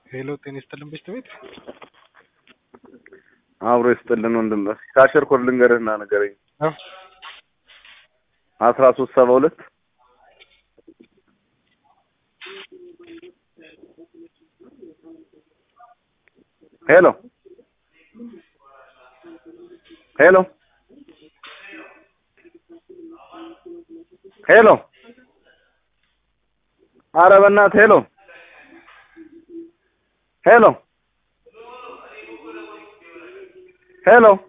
ሄሎ ጤና ይስጥልን በሽታ ቤት አብሮ ይስጥልን ወንድም። ካሸር ኮድ ልንገርህና ንገረኝ። አዎ አስራ ሶስት ሰባ ሁለት ሄሎ ሄሎ ሄሎ ኧረ በእናትህ ሄሎ ሄሎ ሄሎ